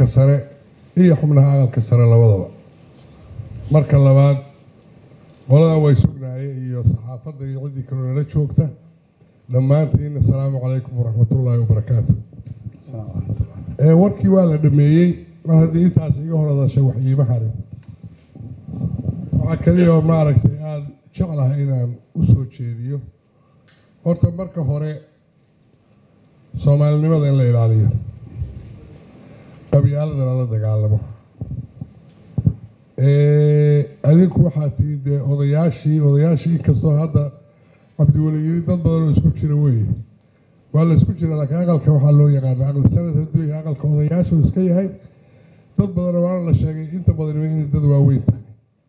aqalka sare iyo xubnaha aqalka sare labadaba marka labaad qoladan way sugnaayeen iyo saxaafadda iyo ciddii kaloo nala joogta dhammaantiin asalaamu calaykum waraxmatullaahi wabarakaatu ee warkii waa la dhameeyey mar haddii intaas iga hor hadashay wax iima harin waxaa kaliya oo maaragtay aada jeclahay inaan u soo jeediyo horta marka hore soomaalinimada in la ilaaliyo qabyaaladana la dagaalamo adinku waxaa tii dee odayaashii odayaashii inkastoo hadda cabdiweli yiri dad badan oo isku jira weeye waa la isku jira laakiin aqalka waxaa loo yaqaana aqal sanad hadduu yahay aqalka odayaashu iska yahay dad badan waana la sheegay inta badan inay dad waaweyn tahay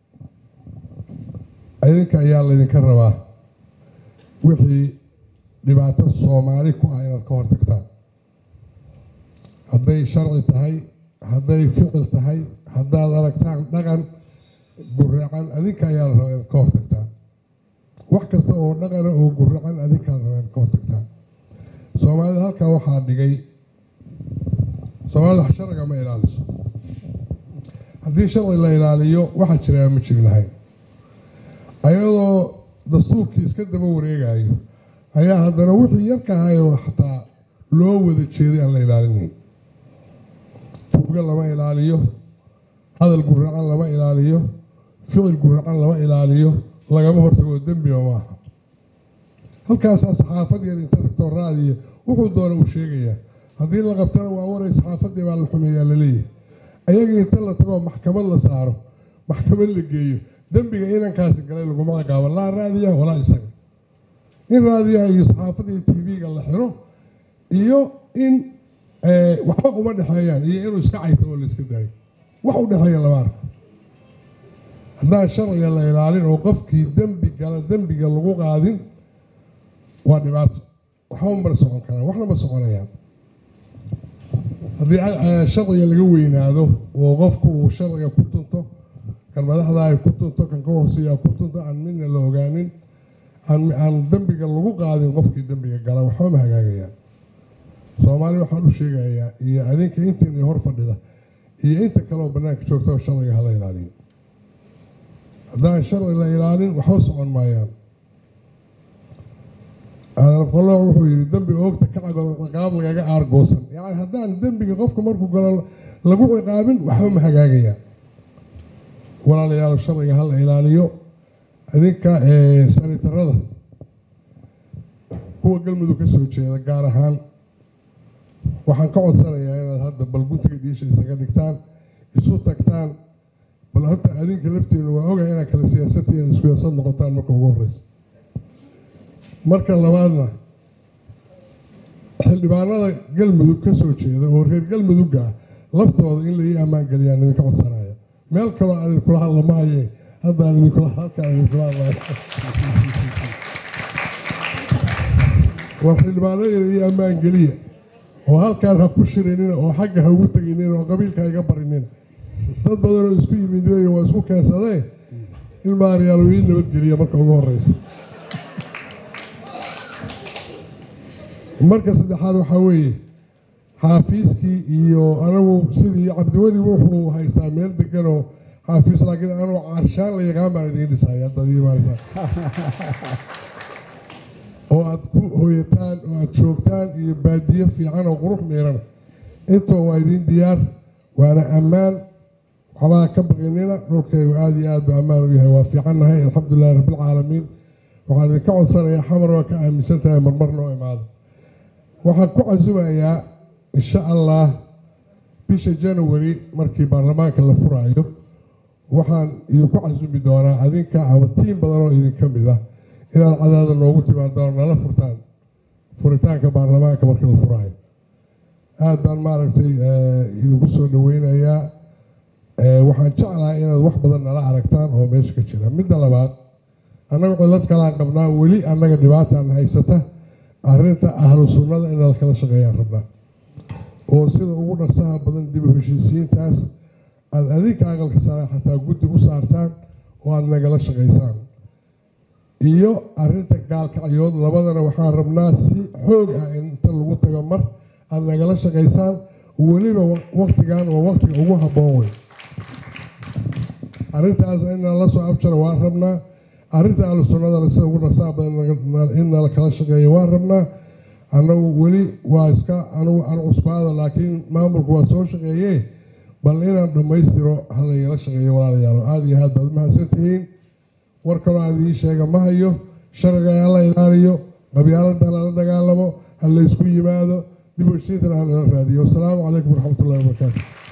idinka ayaa laydinka rabaa wixii dhibaato soomaali ku ah inaad ka hortagtaan hadday sharci tahay hadday ficil tahay haddaad aragtaan dhaqan guracan adinka ayaa la rabaa inaad ka hortagtaan wax kasta oo dhaqana oo guracan adinkaa la rabaa inaad ka hortagtaan soomaalida halkaa waxaa dhigay soomaalida sharciga ma ilaaliso haddii sharci la ilaaliyo waxaa jiraa ma jiri lahayn ayadoo dastuurkii iska daba wareegayo ayaa haddana wixii yarka ahayoo xataa loo wada jeeday aan la ilaalinayn tuuga lama ilaaliyo hadal guracan lama ilaaliyo ficil guracan lama ilaaliyo lagama hortago dembiba maaha halkaasaa saxaafad yar inta tagtoo raadiya wuxuu doona uu sheegayaa haddii la qabtana waa waray saxaafadii baa la xumeeyaa laleeyahay ayaga inta la tagoo maxkamad la saaro maxkamad la geeyo dembiga inankaasi galay laguma ciqaabo laa raadiyaha walaa isaga in raadiyaha iyo saxaafada iyo tv-ga la xiro iyo in waxba uma dhexeeyaan iyo inuu iska caytamo la iska daayo wax u dhexeeya lama arko haddaan sharciga la ilaalin oo qofkii dembi gala dembiga lagu qaadin waa dhibaato waxba ma socon karaan waxna ma soconayaan haddii sharciga laga weynaado oo qofku uu sharciga ku tunto kan madaxda ay ku tunto kan ka hooseeya ku tunto aan midna la ogaanin aan dembiga lagu qaadin qofkii dembiga gala waxba ma hagaagayaan soomaali waxaan u sheegayaa iyo adinka intiin hor fadhida iyo inta kaleoo bannaanka joogtaba sharciga hala ilaaliyo haddaan sharci la ilaalin waxba socon maayaan adarafqallo wuxuu yidhi dembi oogta ka cago ciqaab lagaga aargoosan yacni haddaan dembiga qofka markuu galo lagu ciqaabin waxba ma hagaagayaan walaalayaal sharciga hala ilaaliyo idinka sanitarada kuwa galmudug ka soo jeeda gaar ahaan waxaan ka codsanayaa inaad hadda bal guntiga dhiisha isaga dhigtaan isu tagtaan bal horta adinka lafteenu waa ogahay inaad kala siyaasati inaad isku yaasad noqotaan marka ugu horeysa marka labaadna xildhibaanada galmudug ka soo jeeda oo reer galmudugga ah laftooda in la ii ammaan geliyaan idinka codsanaya meel kaloo aan idinkula hadla mahaye haddaan idinkula halkaan idinkula hadlaya war xildhibaanadayda ii ammaan geliya oo halkaan ha ku shirinina oo xagga ha ugu teginina oo qabiilka ha iga barinina dad badanoo isku yimid wey waa isku keensadee in maaryaalo ii nabadgeliya marka ugu horeysa marka saddexaad waxaa weeye xaafiiskii iyo anagu sidii cabdiweli wuxuu haystaa meel deganoo xaafiis laakiin anuu carshaan la yaqaan baan idiin dhisaya haddaad ii imaanaysaan oo aad ku hooyataan oo aad joogtaan iyo baadiyo fiican oo qurux miirana intoo waa idiin diyaar waana ammaan waxbaa ka baqinina dhulkaygu aada iyo aad ba ammaan u yahay waa fiicannahay alxamdulilahi rabbilcaalamiin waxaan idinka codsanayaa xamar waa ka aaminsan tahay marmar noo imaado waxaan ku casumayaa insha allah bisha january markii baarlamaanka la furaayo waxaan idinku casumi doonaa adinka ama tiim badan oo idinka mid ah inaad cadaada noogu timaadaan nala furtaan furitaanka baarlamaanka markii la furaayo aada baan maaragtay idinku soo dhaweynayaa waxaan jeclahay inaad wax badan nala aragtaan oo meesha ka jira midda labaad annaga cillad kalaan qabnaa weli annaga dhibaataan haysata arrinta ahlu sunnada in la kala shaqeeyaan rabnaa oo sida ugu dhaqsaha badan dib u heshiisiintaas aada adinka aqalka sare xataa guddi u saartaan oo aada nagala shaqaysaan iyo arrinta gaalkacyood labadana waxaan rabnaa si xoog ah in inta lagu tago mar aada nagala shaqaysaan weliba waktigan waa waktiga ugu habboon wey arrintaasna in nala soo afjara waan rabnaa arrinta ahlu sunnadana sida ugu nasaa badan in nala kala shaqeeya waan rabnaa annagu weli waa iska anugu aan cusbaada laakiin maamulku waa soo shaqeeye bal inaan dhammaystiro halayala shaqeeyo walaalayaal aada iyo aad baad umahadsantihiin war kaloo aan idiin sheega ma hayo sharciga hala ilaaliyo qabyaalada lala dagaalamo ha laysku yimaado dib u heshiintana ha lala raadiyo wasalaamu calaykum waraxmatullahi wabarakaatu